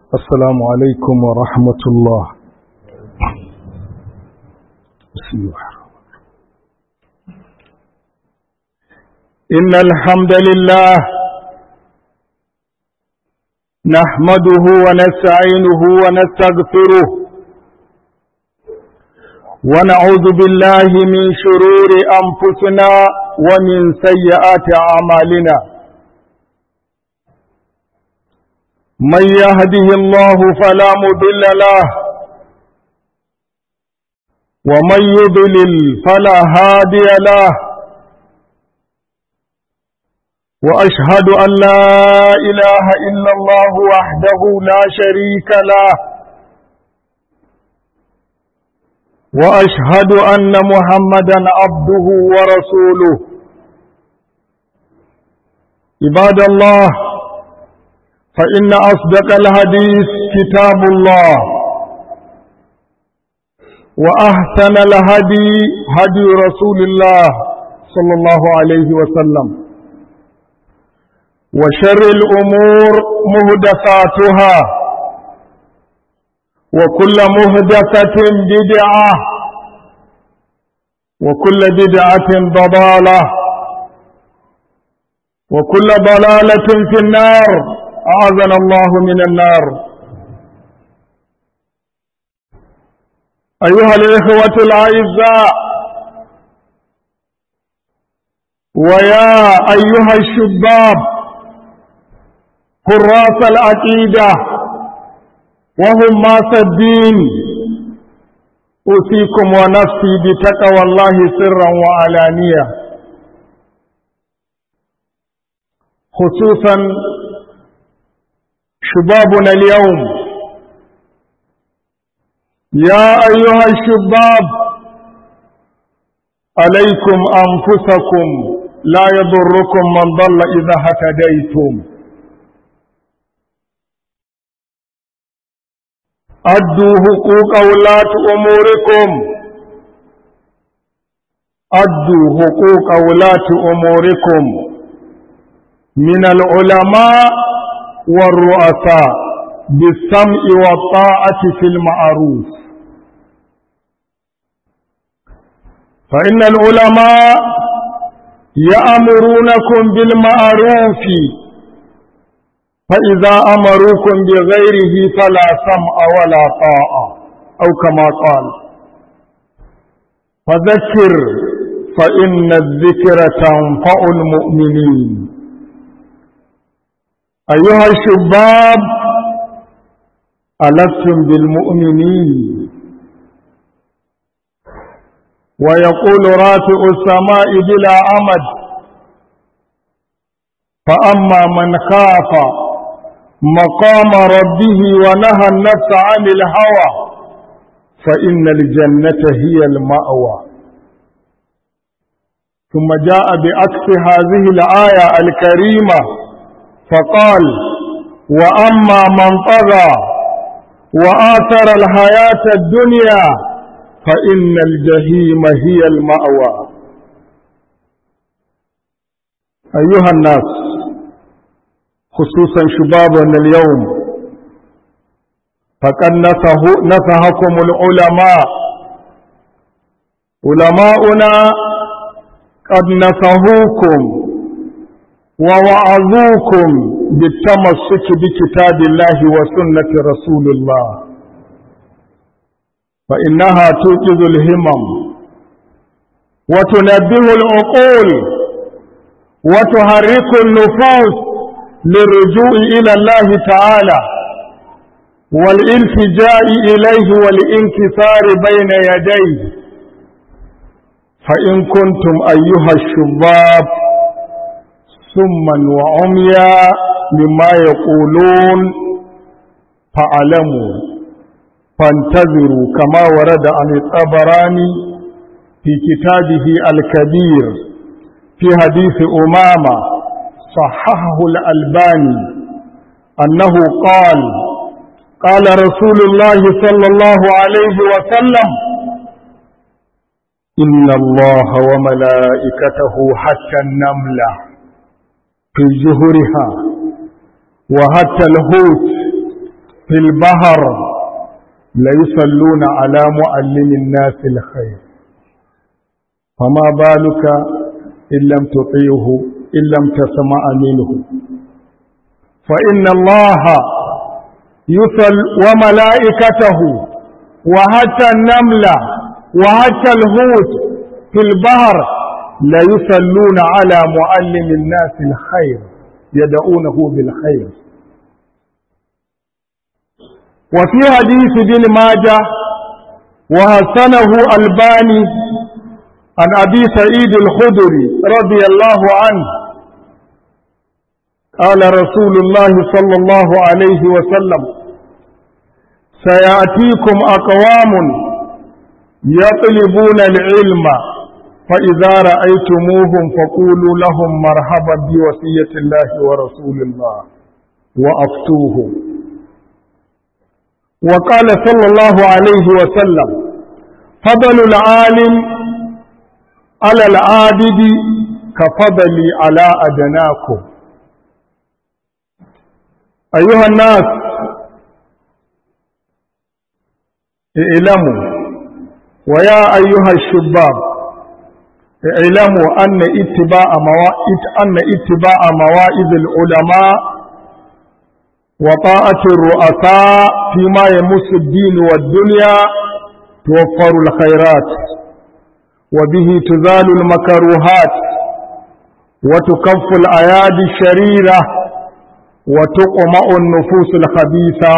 السلام عليكم ورحمة الله بسم الله إن الحمد لله نحمده ونستعينه ونستغفره ونعوذ بالله من شرور أنفسنا ومن سيئات أعمالنا من يهده الله فلا مضل له ومن يضلل فلا هادي له وأشهد أن لا إله إلا الله وحده لا شريك له وأشهد أن محمدا عبده ورسوله عباد الله فإن أصدق الحديث كتاب الله وأحسن الهدي هدي رسول الله صلى الله عليه وسلم وشر الأمور مهدفاتها وكل مهدفة بدعة وكل بدعة ضلالة وكل ضلالة في النار أعاذنا الله من النار أيها الإخوة الأعزاء ويا أيها الشباب حراس العقيدة وهم ماس الدين أوصيكم ونفسي بتقوى الله سرا وعلانية خصوصا شبابنا اليوم يا أيها الشباب عليكم أنفسكم لا يضركم من ضل إذا هتديتم أدوا حقوق ولاة أموركم أدوا حقوق ولاة أموركم من العلماء والرؤساء بالسمع والطاعة في المعروف فإن العلماء يأمرونكم بالمعروف فإذا أمروكم بغيره فلا سمع ولا طاعة أو كما قال فذكر فإن الذكر تنفع المؤمنين أيها الشباب ألستم بالمؤمنين ويقول رافع السماء بلا أمد فأما من خاف مقام ربه ونهى النفس عن الهوى فإن الجنة هي المأوى ثم جاء بعكس هذه الآية الكريمة فقال وأما من طغى وآثر الحياة الدنيا فإن الجحيم هي المأوى أيها الناس خصوصا شبابنا اليوم فقد نصحكم العلماء علماؤنا قد نصحوكم ووعظوكم بالتمسك بكتاب الله وسنة رسول الله فإنها توقظ الهمم وتنبه العقول وتحرك النفوس للرجوع إلى الله تعالى والالتجاء إليه والانكسار بين يديه فإن كنتم أيها الشباب سما وعميا مما يقولون فاعلموا فانتظروا كما ورد عن الطبراني في كتابه الكبير في حديث أمامة صححه الألباني أنه قال قال رسول الله صلى الله عليه وسلم إن الله وملائكته حتى النملة في جهرها وحتى الهوت في البحر ليصلون على معلم الناس الخير فما بالك إن لم تطيعه إن لم تسمع منه فإن الله يصل وملائكته وحتى النملة وحتى الهوت في البحر لا يصلون على معلم الناس الخير يدعونه بالخير وفي حديث بن ماجه وحسنه الباني عن أبي سعيد الخدري رضي الله عنه قال رسول الله صلى الله عليه وسلم سيأتيكم أقوام يطلبون العلم فإذا رأيتموهم فقولوا لهم مرحبا بوصية الله ورسول الله وأفتوه وقال صلى الله عليه وسلم فضل العالم على العابد كفضلي على أدناكم أيها الناس اعلموا ويا أيها الشباب اعلموا أن اتباع موائد أن اتباع موائد العلماء وطاعة الرؤساء فيما يمس الدين والدنيا توفر الخيرات وبه تزال المكروهات وتكف الأيادي الشريرة وتقمع النفوس الخبيثة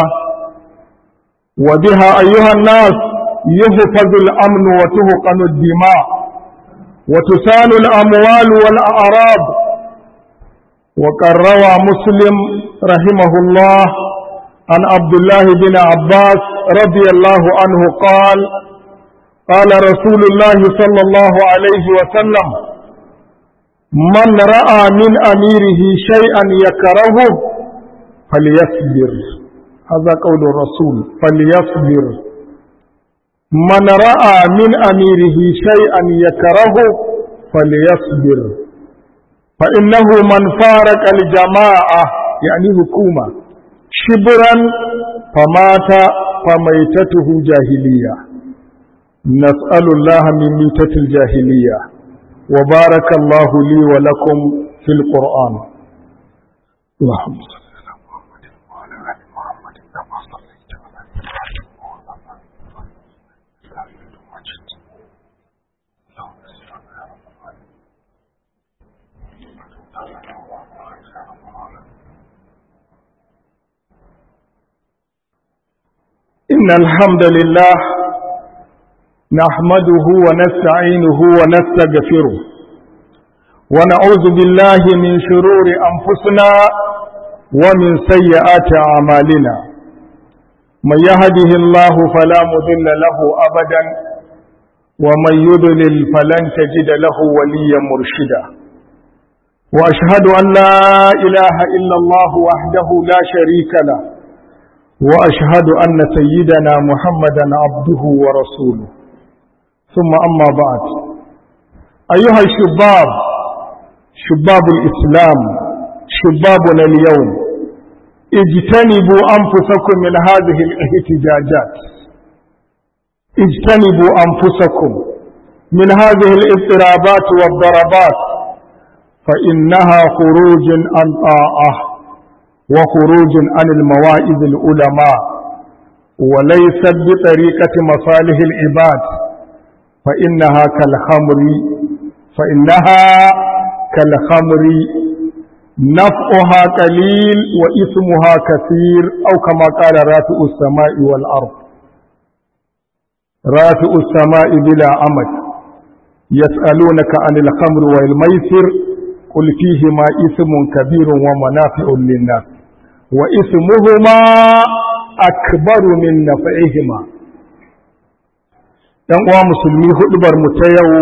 وبها أيها الناس يحفظ الأمن وتهقن الدماء وتسال الأموال والأعراض وقد روى مسلم رحمه الله عن عبد الله بن عباس رضي الله عنه قال قال رسول الله صلى الله عليه وسلم من رأى من أميره شيئا يكرهه فليصبر هذا قول الرسول فليصبر من رأى من أميره شيئا يكرهه فليصبر فإنه من فارق الجماعة يعني حكومة شبرا فمات فميتته جاهلية نسأل الله من ميتة الجاهلية وبارك الله لي ولكم في القرآن اللهم صل على محمد وعلى آل محمد كما صليت على إبراهيم وعلى آل إبراهيم إنك حميد مجيد اللهم صل على محمد إن الحمد لله نحمده ونستعينه ونستغفره ونعوذ بالله من شرور أنفسنا ومن سيئات أعمالنا من يهده الله فلا مضل له أبدا ومن يضلل فلن تجد له وليا مرشدا وأشهد أن لا إله إلا الله وحده لا شريك له وأشهد أن سيدنا محمدا عبده ورسوله ثم أما بعد أيها الشباب شباب الإسلام شبابنا اليوم اجتنبوا أنفسكم من هذه الاحتجاجات اجتنبوا أنفسكم من هذه الاضطرابات والضربات فإنها خروج عن طاعة وخروج عن المواعظ العلماء وليست بطريقة مصالح العباد فإنها كالخمر فإنها كالخمر نفعها قليل وإثمها كثير أو كما قال رافع السماء والأرض رافع السماء بلا أمد يسألونك عن الخمر والميسر قل فيهما إثم كبير ومنافع للناس وإثمهما أكبر من نفعهما ‘yan uwa musulmi hudubar mu ta yau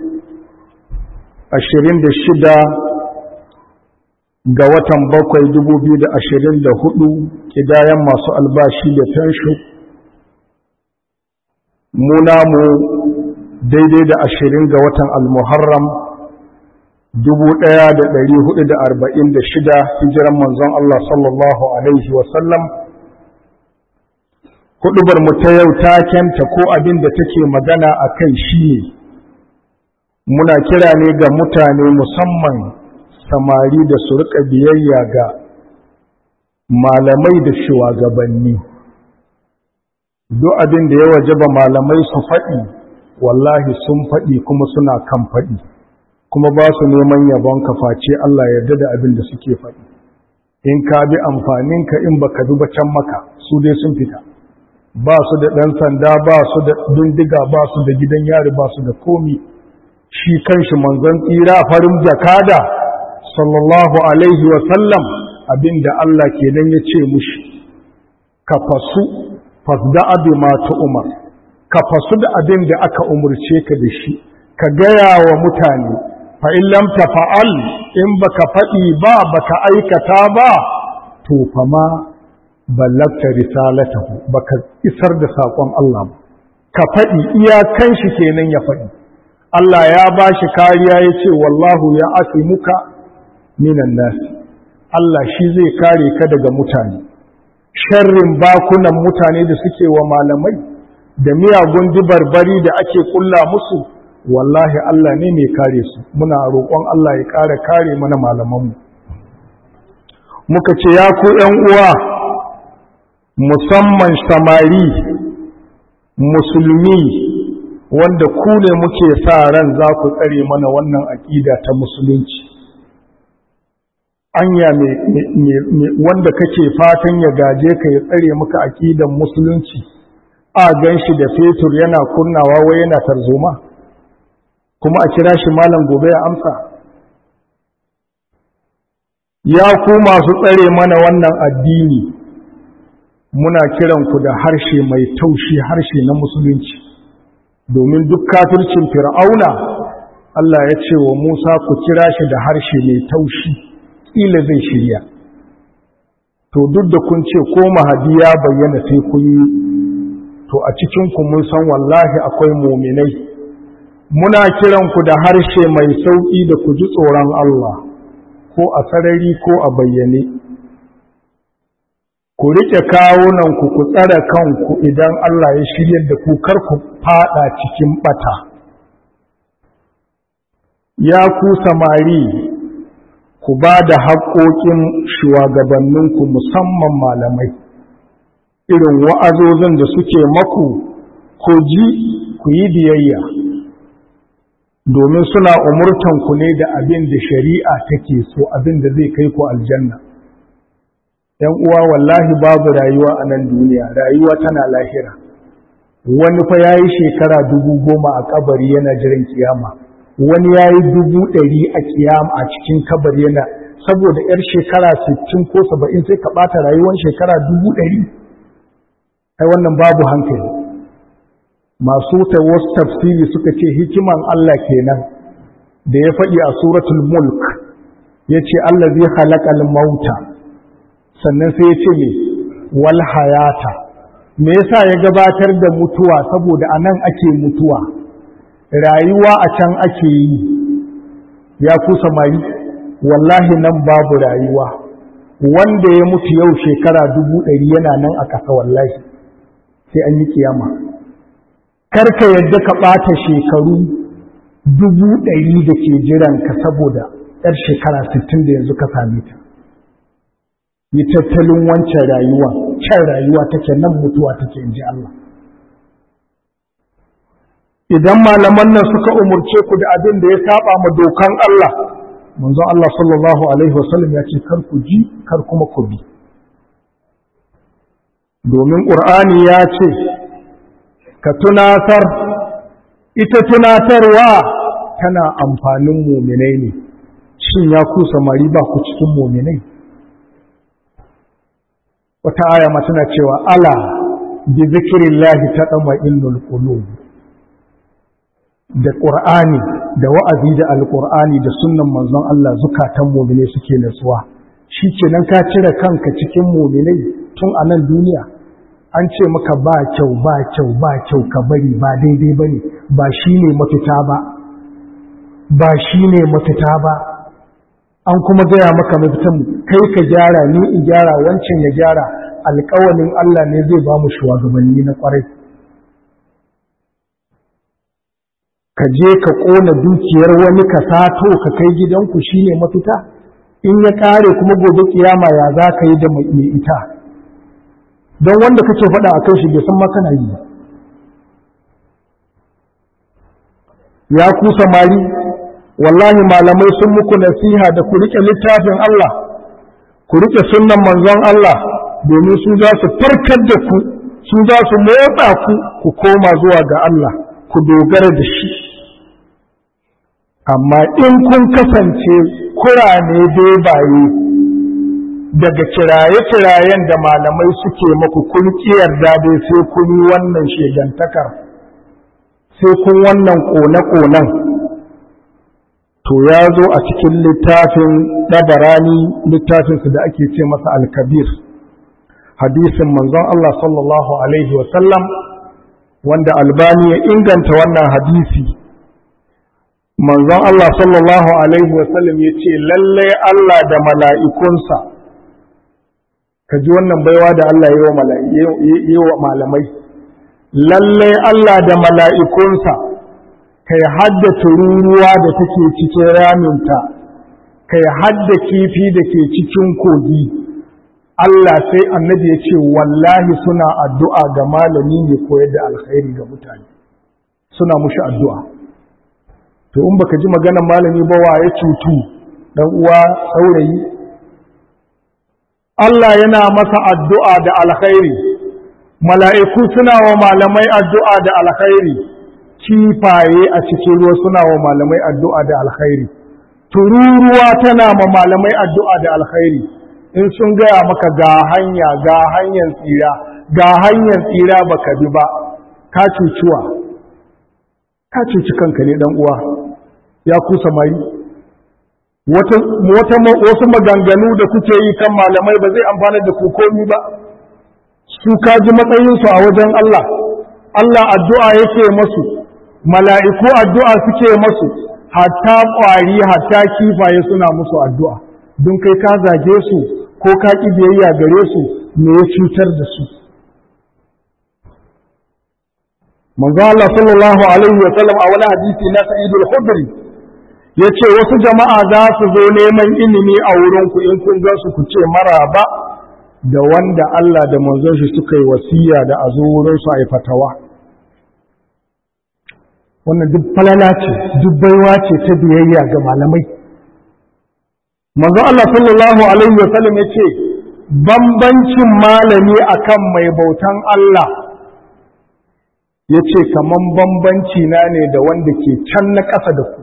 26 ga watan bakwai 2024 kidayen masu albashi da fensho mu namu daidai da 20 ga watan almuharram 1446 hijiran manzon Allah sallallahu Alaihi wasallam hudubar mu ta yau takenta ko abin da take magana a kai shi ne muna kira ne ga mutane musamman samari da su rika biyayya ga malamai da shugabanni duk abin da ya wajaba malamai su faɗi wallahi sun faɗi kuma suna kan faɗi kuma ba su neman yabon face Allah yarda da abin da suke faɗi in ka bi amfaninka in baka bi can maka su dai sun fita ba su da ɗan sanda ba su da bindiga ba su da gidan yari ba su da komi shi kanshi manzon tsira farin jakada sallallahu alaihi wa sallam abinda Allah kenan ya ce mushi ka fasu fasda'a bima umar ka fasu da abin da aka umurce ka da shi ka gaya wa mutane fa in lam tafa'al in baka faɗi ba baka aikata ba to fa ma ballagta risalatahu baka isar da sakon Allah ba ka faɗi iyakan shi kenan ya faɗi Allah ya ba shi kariya ya ce wallahu ya asimuka minan nasi Allah shi zai kare ka daga mutane sharrin bakunan mutane da suke wa malamai da miyagun dibarbari da ake kulla musu wallahi Allah ne mai kare su muna roƙon Allah ya ƙara kare mana malamanmu muka ce ya ku ‘yan uwa musamman samari musulmi wanda ku ne muke sa ran za ku tsare mana wannan aƙida ta musulunci anya wanda kake fatan ya gaje ka ya tsare maka aƙidan musulunci a gan shi da fetur yana kunnawa wai yana tarzoma kuma a kira shi malam gobe ya amsa ya ku masu tsare mana wannan addini muna kiranku da harshe mai taushi harshe na musulunci domin duk kafircin fir'auna Allah ya ce wa Musa ku kira shi da harshe mai taushi ƙila zai shirya to duk da kun ce ko mahadi ya bayyana sai kun yi to a cikinku mun san wallahi akwai muminai muna kiranku da harshe mai sauƙi da ku ji tsoron Allah ko a sarari ko a bayyane ku riƙe kawunanku ku tsare kanku idan Allah ya shiryar da ku kar ku fada cikin bata ya ku samari ku ba da haƙoƙin shugabanninku musamman malamai irin wa'azozin da suke maku ku ji ku yi biyayya domin suna umurtanku ne da abin da shari'a take so abin da zai kai ku aljanna ‘yan uwa wallahi babu rayuwa a nan duniya rayuwa tana lahira wani fa ya yi shekara dubu goma a kabari yana jiran kiyama wani ya yi dubu ɗari a kiyama a cikin kabari yana saboda ‘yar shekara sittin ko saba'in sai ka ɓata rayuwar shekara dubu ɗari ai wannan babu hankali masu ta wasu tafsiri suka ce hikiman Allah kenan da ya faɗi a suratul mulk ya ce Allah zai halakal mauta sannan sai ya ce me wal hayata me yasa ya gabatar da mutuwa saboda a nan ake mutuwa rayuwa a can ake yi ya ku samari wallahi nan babu rayuwa wanda ya mutu yau shekara dubu ɗari yana nan a ƙasa wallahi sai an yi kiyama karka yadda ka ɓata shekaru dubu ɗari da ke jiranka saboda ‘yar shekara sittin da yanzu ka same ta yi tattalin wancan rayuwa can rayuwa take nan mutuwa take in ji Allah idan malaman nan suka umurce ku da abin da ya saba ma dokan Allah manzon Allah sallallahu alaihi wasallam ya ce kar ku ji kar kuma ku bi domin ƙur'ani ya ce ka tunatar ita tunatarwa tana amfanin muminai ne shin ya ku samari ba ku cikin muminai wata aya ma tana cewa ala bi zikrillahi tatma'innul qulub da qur'ani da wa'azi da alqur'ani da sunnan manzon Allah zukatan mu'mine suke nutsuwa shikenan ka cire kanka cikin mu'minai tun a nan duniya an ce maka ba kyau ba kyau ba kyau ka bari ba daidai bane ba shine mafita ba ba shine mafita ba an kuma gaya maka mafitan kai ka gyara ni in gyara wancan ya gyara alƙawalin Allah ne zai ba mu shugabanni na ƙwarai ka je ka ƙona dukiyar wani ka sato ka kai gidanku shine mafita in ya ƙare kuma gobe kiyama ya za ka yi da mai ita don wanda kake faɗa a kan shi bai san ma kana yi ya ku samari wallahi malamai sun muku nasiha da ku rike littafin Allah ku rike sunnan manzon Allah domin su za su farkar da ku su za su motsa ku ku koma zuwa ga Allah ku dogara da shi amma in kun kasance kurane bebaye daga kiraye-kirayen da malamai suke maku kun yarda dai sai kun yi wannan shegantakar sai kun wannan ƙone-ƙonen to ya zo a cikin littafin ɗabarani littafinsu da ake ce masa alkabir hadisin manzon Allah sallallahu Alaihi wasallam wanda albani ya inganta wannan hadisi manzon Allah sallallahu Alaihi wasallam ya ce lallai Allah da mala'ikunsa ka ji wannan baiwa da Allah yi wa malamai lallai Allah da mala'ikunsa kai hadda tururuwa da take cikin raminta kai hadda kifi da ke cikin kogi Allah sai annabi ya ce wallahi suna addu'a ga malami ne koyar da alkhairi ga mutane suna mushi addu'a to in baka ji maganar malami ba wa ya cutu dan uwa saurayi Allah yana masa addu'a da alkhairi mala'iku suna wa malamai addu'a da alkhairi kifaye a cikin ruwa suna wa malamai addu'a da alkhairi tururuwa tana ma malamai addu'a da alkhairi in sun gaya maka ga hanya ga hanyar tsira ga hanyar tsira baka bi ba ka cuciwa ka cuci kanka ne dan uwa ya kusa mai wata wasu maganganu da kuke yi kan malamai ba zai amfana da ku komi ba su kaji matsayinsu a wajen Allah Allah addu'a yake masu mala'iku addu'a suke masu hatta ƙwari hatta kifaye suna musu addu'a don kai ka zage su ko ka ƙi biyayya gare su me ya cutar da su manzo Allah sallallahu alaihi wa sallam a wani hadisi na Sa'id al-Khudri yace wasu jama'a za su zo neman ilimi a wurin ku in kun ga su ku ce maraba da wanda Allah da manzon shi suka yi wasiya da a zo wurin su a yi fatawa wannan duk falala ce duk baiwa ce ta biyayya ga malamai manzo Allah sallallahu alaihi wa sallam yace bambancin malami akan mai bautan Allah yace kaman bambanci na ne da wanda ke can na ƙasa da ku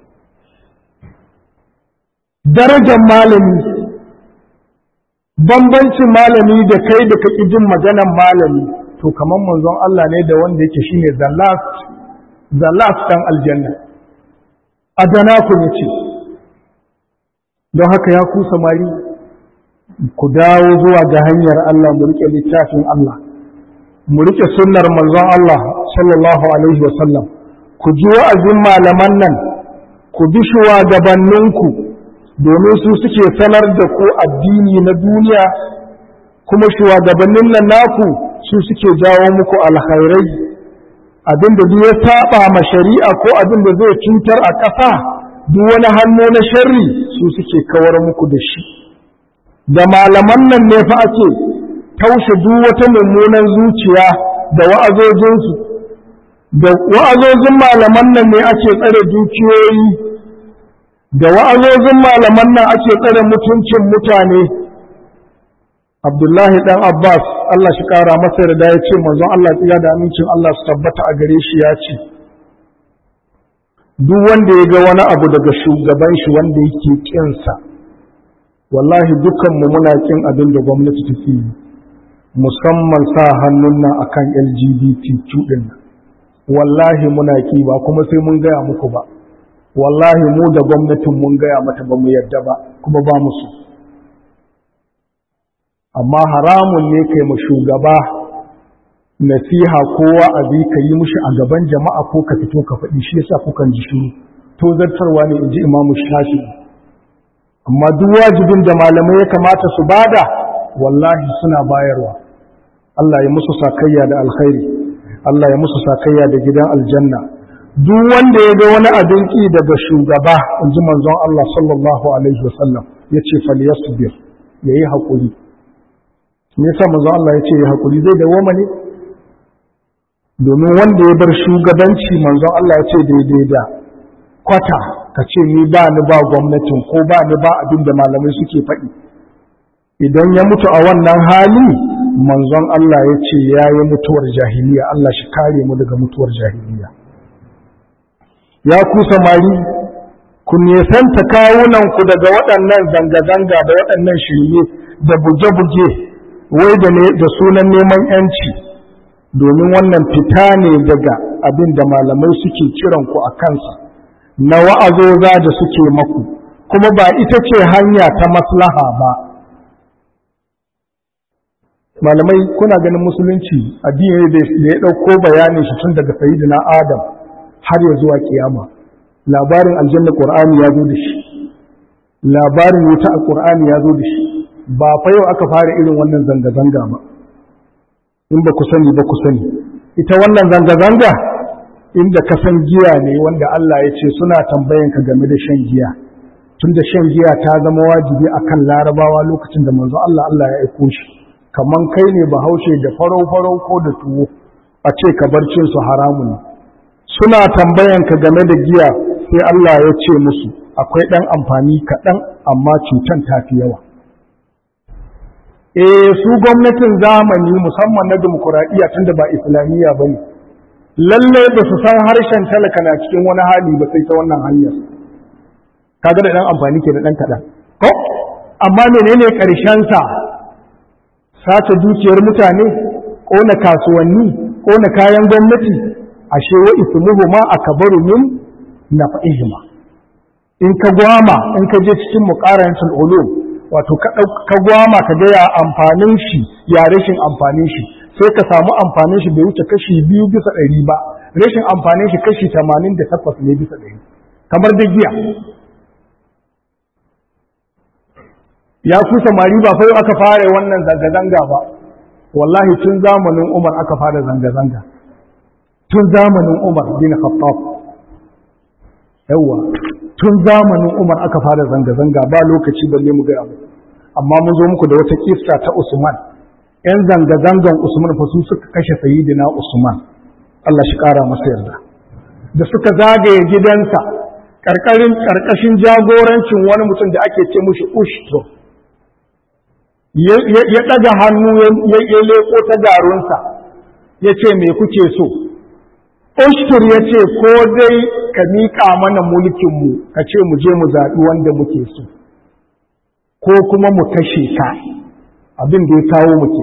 darajar malami bambancin malami da kai da kake jin maganan malami to kaman manzon Allah ne da wanda yake shine the last the last dan aljanna adana ku ne ce don haka ya ku samari ku dawo zuwa ga hanyar Allah mu rike littafin Allah mu rike sunnar manzon Allah sallallahu alaihi wasallam ku ji wa'azin malaman nan ku bi shugabanninku domin su suke sanar da ku addini na duniya kuma shugabannin nan naku su suke jawo muku alkhairai abinda duk ya saba ma shari'a ko abin da zai cutar a ƙasa duk wani hannu na sharri su suke kawar muku da shi da malaman nan ne fa ake taushe duk wata mummunan zuciya da wa'azojinsu da wa'azojin malaman nan ne ake tsare dukiyoyi da wa'azojin malaman nan ake tsare mutuncin mutane Abdullahi dan Abbas Allah shi kara masa da ya ce manzon Allah tsiya da amincin Allah su tabbata a gare shi ya ce duk wanda ya ga wani abu daga shugaban shi wanda yake kinsa wallahi dukkanmu muna kin abin da gwamnati take yi musamman sa hannun nan akan LGBTQ din wallahi muna ki ba kuma sai mun gaya muku ba wallahi mu da gwamnatin mun gaya mata ba mu yarda ba kuma ba musu amma haramun ne kai mu shugaba nasiha ko wa'azi ka yi mushi a gaban jama'a ko ka fito ka faɗi shi yasa kukan ji shiru to zartarwa ne inji imamu shafi amma duk wajibin da malamai ya kamata su bada wallahi suna bayarwa Allah ya musu sakayya da alkhairi Allah ya musu sakayya da gidan aljanna duk wanda ya ga wani abin ki daga shugaba in ji manzon Allah sallallahu alaihi wasallam ya ce falyasbir ya yi haƙuri me yasa manzon Allah ya ce ya haƙuri zai dawoma ne domin wanda ya bar shugabanci manzon Allah ya ce daidai da kwata ka ce ni ba ni ba gwamnatin ko ba ni ba abin da malamai suke faɗi idan ya mutu a wannan hali manzon Allah ya ce ya yi mutuwar jahiliya Allah shi kare mu daga mutuwar jahiliya ya ku samari ku nesanta kawunanku daga waɗannan zanga-zanga da waɗannan shirye da buge-buge wai da sunan neman yanci domin wannan fita ne daga abin da malamai suke kiranku a kansa na wa'azoza da suke maku kuma ba ita ce hanya ta maslaha ba malamai kuna ganin musulunci addini da ya ɗauko bayanin shi tun daga sayidina adam har ya zuwa kiyama labarin aljanna qur'ani ya zo da shi labarin wuta a qur'ani ya zo da shi ba fa yau aka fara irin wannan zanga-zanga ba in ba ku sani ba ku sani ita wannan zanga-zanga inda ka san giya ne wanda Allah ya ce suna tambayan ka game da shan giya tun da shan giya ta zama wajibi akan larabawa lokacin da manzo Allah Allah ya aiko shi kaman kai ne bahaushe da farau-farau ko da tuwo a ce ka bar cin su haramun ne suna tambayan ka game da giya sai Allah ya ce musu akwai ɗan amfani kaɗan amma cutan tafi yawa eh su gwamnatin zamani musamman na demokuraɗiyya tun da ba islamiyya ba ne lallai ba su san harshen talaka na cikin wani hali ba sai ta wannan hanyar kaga da ɗan amfani ke da ɗan kaɗan ko amma menene ƙarshensa sace dukiyar mutane ƙona kasuwanni ƙona kayan gwamnati ashe wa ismuhu ma akbaru min naf'ihima in ka gwama in ka je cikin muqaranatul ulum wato ka gwama ka ga ya amfanin shi ya rashin amfanin shi sai ka samu amfanin shi bai wuce kashi biyu bisa ɗari ba rashin amfanin shi kashi tamanin da takwas ne bisa ɗari kamar da giya ya ku samari ba fa aka fara wannan zanga-zanga ba wallahi tun zamanin umar aka fara zanga-zanga tun zamanin umar bin khattab yawa tun zamanin umar aka fara zanga-zanga ba lokaci balle mu gaya muku amma mun zo muku da wata kissa ta usman yan zanga-zangan usman fa su suka kashe sayyidina usman Allah shi kara masa yarda da suka zagaye gidansa karkarin karkashin jagorancin wani mutum da ake ce mushi ushto ya ɗaga hannu ya leko ta garunsa ya ce me kuke so ushtur ya ce ko dai ka miƙa mana mulkinmu ka ce mu je mu zaɓi wanda muke so ko kuma mu kashe ka abin da ya kawo muke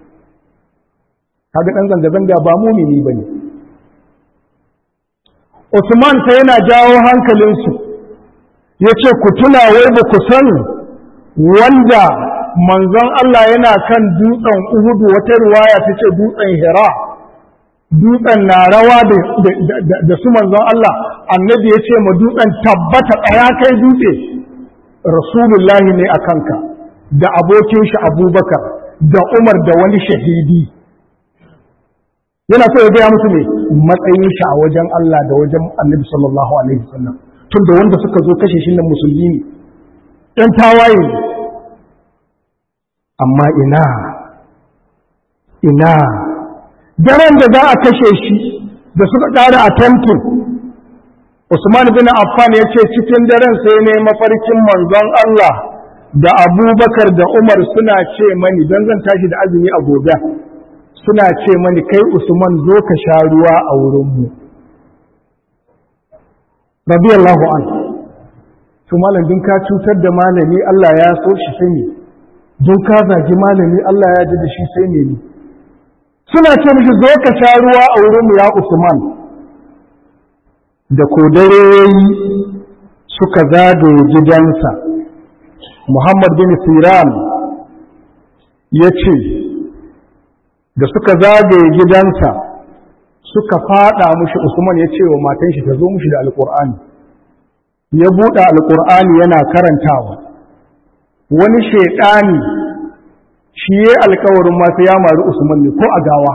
kaga ɗan zanga-zanga ba mumini ba ne Usman sai yana jawo hankalinsu ya ce ku tuna wai ba ku san wanda manzon Allah yana kan dutsen Uhudu wata ruwaya ta ce dutsen Hira dutsen na rawa da su manzon Allah annabi ya ce ma dutsen tabbata tsaya kai dutse rasulullahi ne a kanka da abokin shi abubakar da umar da wani shahidi yana so ya gaya musu ne matsayin shi a wajen Allah da wajen annabi sallallahu alaihi wasallam tun da wanda suka zo kashe shi nan musulmi ne ɗan tawaye ne amma ina ina daren da za a kashe shi da suka ƙara a tentin Usman bin Affan ya ce cikin daren sai ne mafarkin manzon Allah da Abubakar da Umar suna ce mani don zan tashi da azumi a gobe suna ce mani kai Usman zo ka sha ruwa a wurinmu radiyallahu an to malam din ka cutar da malami Allah ya so shi sai ne don ka zagi malami Allah ya ji da shi sai ne suna ce mishi zo ka sha ruwa a wurinmu ya Usman da kodareyi suka zagaye gidansa Muhammad bin Siran ya ce da suka zagaye gidansa suka fada mushi Usman ya ce wa matan shi ta zo mushi da alkur'ani ya buɗe alkur'ani yana karantawa wani shaidani shi ya alkawarin masu ya mari usman ne ko a gawa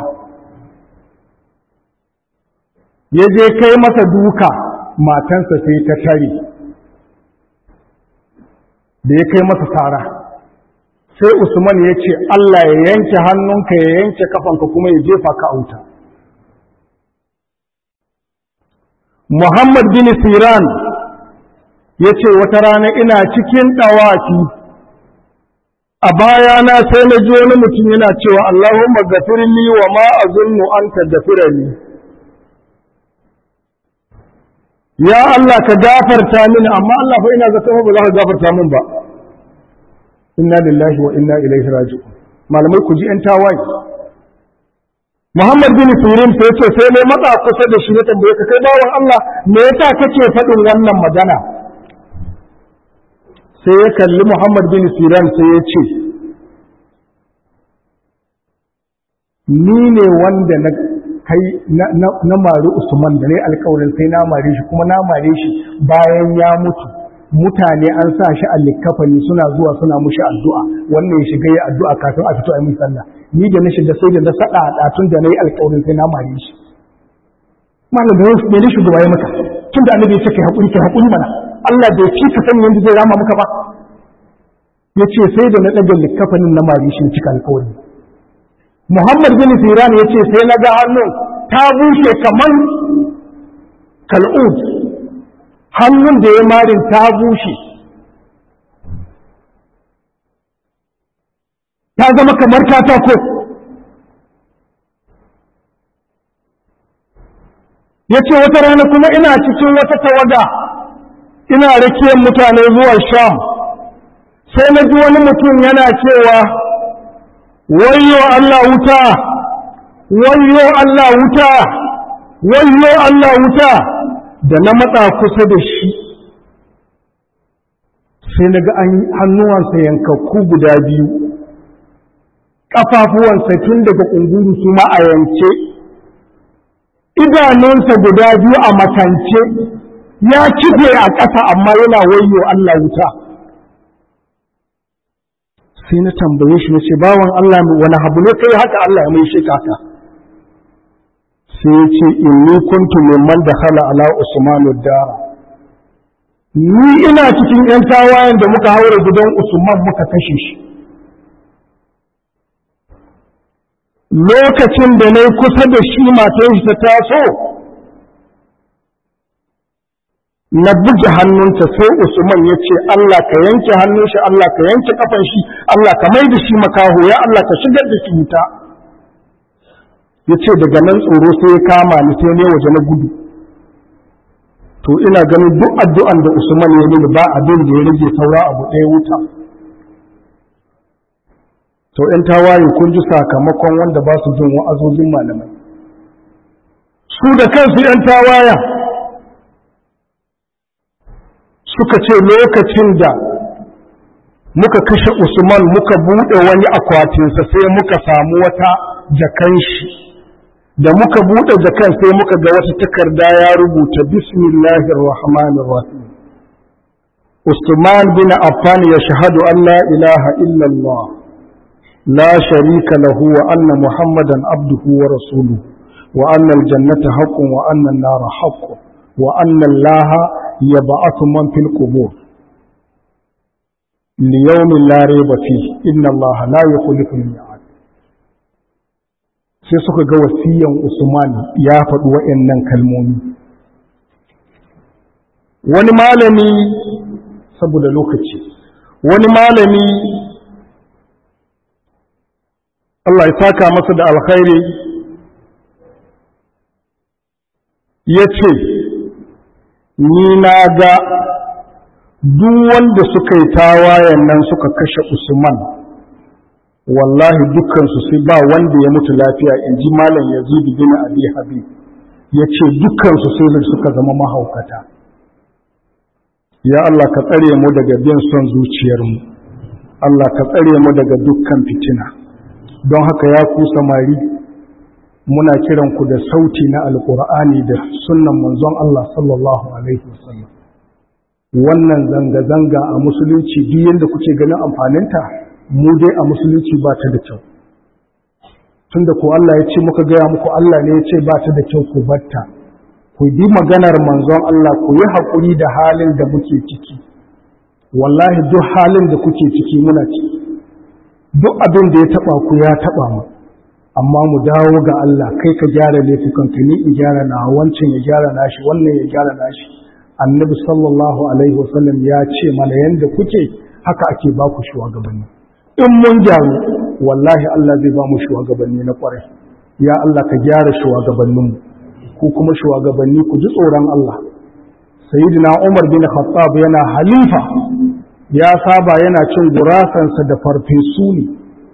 ya je kai masa duka matansa sai ta tare da ya kai masa tsara sai usman ya ce allah ya yanke hannunka ya yanke kafanka kuma ya jefa ka auta muhammad bin siran ya ce wata rana ina cikin ɗawafi a bayana sai na ji wani mutum yana cewa Allahumma gafirli wa ma azunnu an tagfirani ya Allah ka gafarta mini amma Allah fa ina zata ba za ka gafarta min ba inna lillahi wa inna ilaihi raji'un malamai ku ji yan tawaye Muhammad bin Sirin sai ce sai ne matsa kusa da shi na tambaye ka kai bawan Allah me yasa kake faɗin wannan magana sai ya kalli Muhammad bin Siran sai ya ce, Ni ne wanda na kai na mari Usman da ne alkawarin sai na mare shi kuma na mare shi bayan ya mutu mutane an sa shi a likafani suna zuwa suna mushi addu'a wannan ya shiga ya addu'a kafin a fito a yi sallah ni da na shiga sai da na saɗa a ɗatun da na yi alkawarin sai na mare shi malam da me ne shugaba ya maka tun da annabi ya ce kai haƙuri kai haƙuri mana Allah bai ci ka san yadda zai rama muka ba ya ce sai da na ɗaga likafanin na mari shi cika alkawari Muhammad bin Siran ya ce sai na ga hannun ta bushe kamar kal'ud hannun da ya marin ta bushe ta zama kamar katako ya ce wata rana kuma ina cikin wata tawaga ina rakiyar mutane zuwa sham sai na ji wani mutum yana cewa wayyo Allah wuta wayyo Allah wuta wayyo Allah wuta da na matsa kusa da shi sai na ga hannuwansa yankakku guda biyu ƙafafuwansa tun daga ƙunguru su ma a yanke idanunsa guda biyu a makance ya kife a ƙasa amma yana wayyo Allah wuta sai na tambaye shi na ce bawan Allah wani habu ne kai haka Allah ya mai shi kaka sai ya ce inni kuntu mimman da hala ala usman dara ni ina cikin yan tawayen da muka haura gidan usman muka kashe shi lokacin da na kusa da shi matan shi ta taso na buge hannunta sai Usman ya ce Allah ka yanke hannun shi Allah ka yanke kafan shi Allah ka mai da shi makaho ya Allah ka shigar da shi wuta ya ce daga nan tsoro sai ya kama ni sai ne waje na gudu to ina ganin duk addu'an da Usman ya mini ba abin da ya rage saura abu ɗaya wuta to ‘yan tawaye kun ji sakamakon wanda ba su jin wa'azozin malamai su da kansu ‘yan tawaya suka ce lokacin da muka kashe usman muka buɗe wani akwatinsa sai muka samu wata jakan shi da muka buɗe jakan sai muka ga wata takarda ya rubuta bismillahir rahmanir rahim usman bin affan ya shahadu an la ilaha illallah لا شريك له وأن محمدا عبده ورسوله وأن الجنة حق وأن النار حق وأن الله يبعث من في القبور ليوم لا ريب فيه إن الله لا يخلف الميعاد sai suka ga wasiyan Usman ya faɗi waɗannan kalmomi wani malami saboda lokaci wani malami Allah ya saka masa da alkhairi ya ce ni na ga duk wanda suka yi tawayen nan suka kashe usman wallahi dukkansu sai ba wanda ya mutu lafiya in ji malam yazid bin abi habib ya ce dukkansu sai suka zama mahaukata ya Allah ka tsare mu daga bin son zuciyarmu Allah ka tsare mu daga dukkan fitina don haka ya ku samari muna kiran ku da sauti na alkur'ani da sunnan manzon Allah sallallahu alaihi wasallam wannan zanga-zanga a musulunci duk yadda kuke ganin amfaninta mu dai a musulunci ba ta da kyau tunda ko Allah ya ce muka gaya muku Allah ne ya ce ba ta da kyau ku batta ku bi maganar manzon Allah ku yi haƙuri da halin da muke ciki wallahi duk halin da kuke ciki muna ciki duk abin da ya taɓa ku ya taɓa mu amma mu dawo ga Allah kai ka gyara laifukanka ni in gyara na wancan ya gyara nashi wannan ya gyara nashi annabi sallallahu alaihi wasallam ya ce mana yanda kuke haka ake ba ku shugabanni in mun gyaru wallahi Allah zai ba mu shugabanni na kwarai ya Allah ka gyara shugabanninmu ku kuma shugabanni ku ji tsoron Allah sayyidina Umar bin Khattab yana halifa ya saba yana cin gurasansa da farfesu ne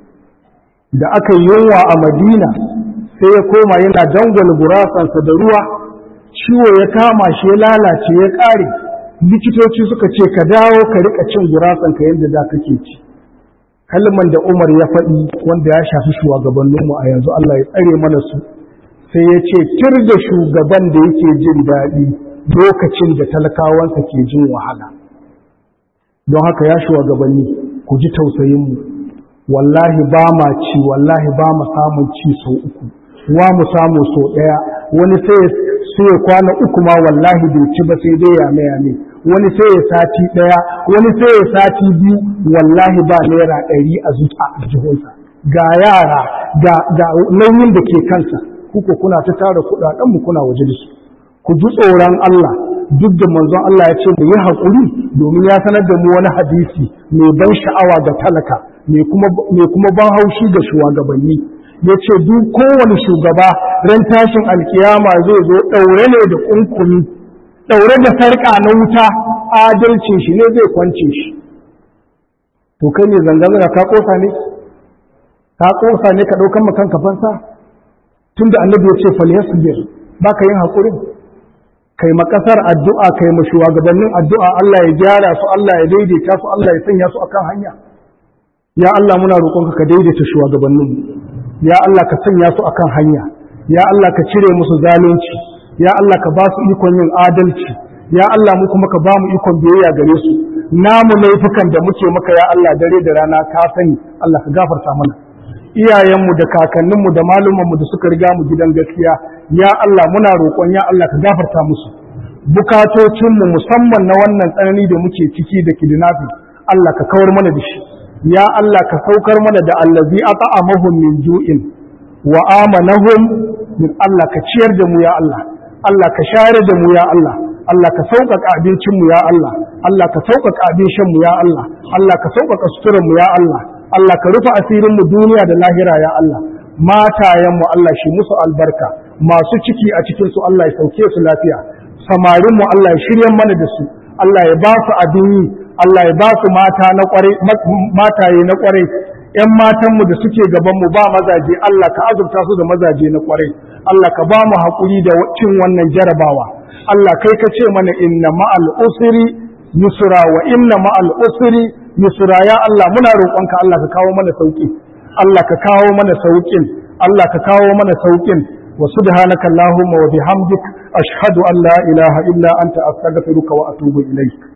da aka yi yunwa a Madina sai ya koma yana dangwal gurasansa da ruwa ciwo ya kama shi ya lalace ya ƙare likitoci suka ce ka dawo ka rika cin gurasanka yadda da kake ci kalman da Umar ya faɗi wanda ya shafi shugabanninmu a yanzu Allah ya tsare mana su sai ya ce tir da shugaban da yake jin daɗi lokacin da talakawansa ke jin wahala don haka ya shugabanni ku ji tausayinmu wallahi ba ma ci wallahi ba mu samun ci sau uku wa mu samu sau ɗaya wani sai ya kwana uku ma wallahi bai ci ba sai dai yame yame wani sai ya sati ɗaya wani sai ya sati biyu wallahi ba naira ɗari a zuta a jihunsa ga yara ga nauyin da ke kansa kuka kuna ta tara kuɗaɗen mu kuna waje da su ku ji tsoron Allah duk da manzon Allah ya ce mu yi haƙuri domin ya sanar da mu wani hadisi mai ban sha'awa ga talaka mai kuma ban haushi ga shugabanni ya ce duk kowane shugaba ran tashin alkiyama zai zo ɗaure ne da ƙunƙumi ɗaure da sarƙa na wuta adalcin shi ne zai kwance shi to kai ne zanga-zanga ka ƙosa ne ka ƙosa ne ka ɗaukan makan kafansa tun da annabi ya ce falyasbir ba ka yin haƙurin kai makasar addu'a kai ma shugabannin addu'a Allah ya gyara su Allah ya daidaita su Allah ya sanya su akan hanya ya Allah muna roƙonka ka daidaita shugabannin ya Allah ka sanya su akan hanya ya Allah ka cire musu zalunci ya Allah ka ba su ikon yin adalci ya Allah mu kuma ka ba mu ikon biyayya gare su namu laifukan da muke maka ya Allah dare da rana ka sani Allah ka gafarta mana iyayenmu da kakanninmu da malumanmu da suka riga mu gidan gaskiya ya Allah muna roƙon ya Allah ka gafarta musu bukatocinmu musamman na wannan tsanani da muke ciki da kidnapping Allah ka kawar mana da shi ya Allah ka saukar mana da allazi at'amahum min ju'in wa amanahum min Allah ka ciyar da mu ya Allah Allah ka share da mu ya Allah Allah ka sauƙaƙa abincinmu ya Allah Allah ka sauƙaƙa abin shanmu ya Allah Allah ka sauƙaƙa suturanmu ya Allah Allah ka rufe asirinmu duniya da lahira ya Allah matayenmu Allah shi musu albarka masu ciki a cikin su Allah ya sauke su lafiya samarinmu Allah ya shirya mana da su Allah ya ba su abin yi Allah ya ba su mata na kwarai mataye na kwarai ƴan matanmu da suke gabanmu ba mazaje Allah ka azurta su da mazaje na kwarai Allah ka ba mu haƙuri da cin wannan jarabawa Allah kai ka ce mana inna ma'al usri yusra wa inna ma'al usri yusra ya Allah muna roƙonka Allah ka kawo mana sauki Allah ka kawo mana saukin Allah ka kawo mana saukin wa subhanaka allahumma wa bihamdik ashhadu an la ilaha illa anta astaghfiruka wa atubu ilayk